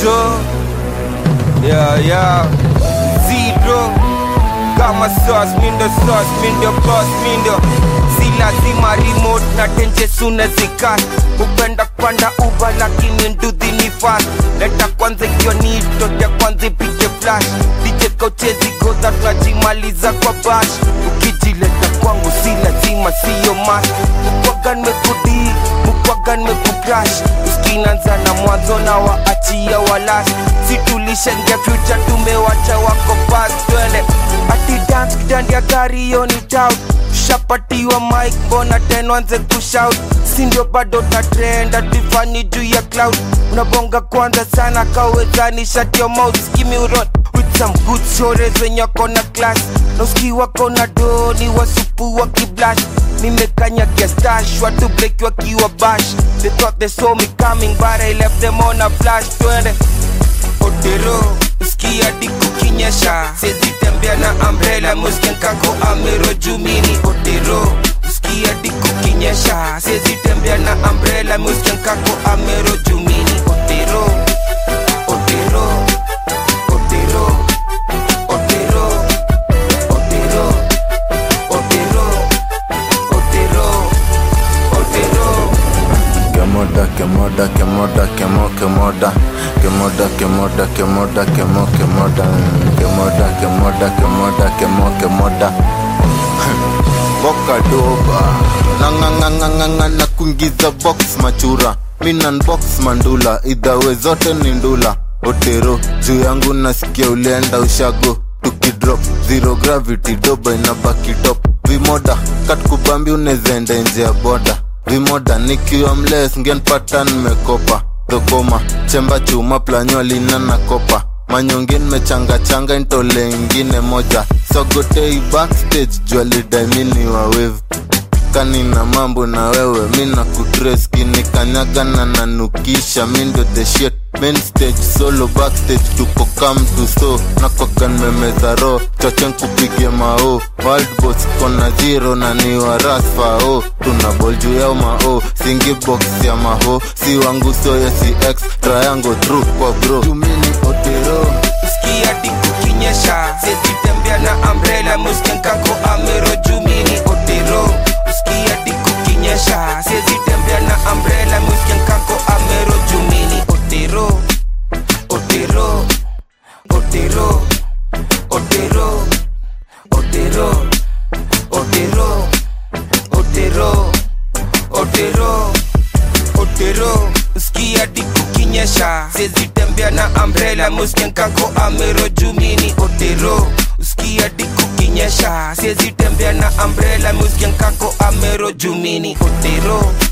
zito yeah, yeah. zero kama sauce mindo sauce mindo boss mindo si lazima remote na tenje suna zikas upenda kupanda uba lakini nduthi ni fast leta kwanza hiyo nitote kwanza ipige flash dije kauchezi godha tunajimaliza kwa bash ukijileta kwangu si lazima siyo mas mukwagan mekudi mukwagan mekukrash uskinanza na mwanzo na waachia walas situlishengia future tumewacha wako past twende ati dance kidandi ya gari hiyo ni tout shapatiwa mike mbona tenwanze kushout sindio bado ta trend atifanyi juu ya cloud unabonga kwanza sana kawezani shut your mouth skimi uron with some good stories wenye wako na class na uski wako na doni wasupu wa kiblash nimekanyagia stash watu break wakiwa bash they thought they saw me coming but I left them on a flash twende otero uskia diku kinyesha siezi tembea na umbrella musken kako amero jumini otero uskia diku kinyesha siezi tembea na umbrella musken kako amero jumini otero otero otero otero otero otero otero otero Kemoda, kemoda, kemoda, kemo, kemoda Kemoda, kemoda, kemoda, kemo, kemoda Kemoda, kemoda, kemoda, kemo, kemoda Boka doba Nanganganganganga na kuingiza box machura Minan box mandula Idhawe zote ni ndula Otero, juu yangu nasikia ulienda ushago Tukidrop, zero gravity, doba inabaki top Vimoda, katkubambi unezaenda nje ya boda Vimoda, nikiwa mles ngenpata nimekopa Dhokoma, chemba chuma planyo lina na kopa Manyonge nimechanga-changa intole ingine moja Sogotei backstage jua lidaimini wa wave kanina mambo na wewe mina kutres kinikanyaga na nanukisha mindo the shit main stage solo backstage tuko come to so nakwagan memeza ro chochen kupige mao world boss kona zero na ni wa rasfao tuna bol juu yao mao singi box ya maho si wangu soya si x triangle through kwa bro tumini otero uskia diku kinyesha siezi tembea na umbrella musken kako amero jumini otero uskia diku kinyesha siezi tembea na umbrella musken kako amero jumini otero otero otero otero otero otero otero otero otero uskia diku kinyesha siezi tembea na umbrella musken kako amero jumini otero uskia diku kinyesha siezi tembea na umbrella musken kako amero jumini otero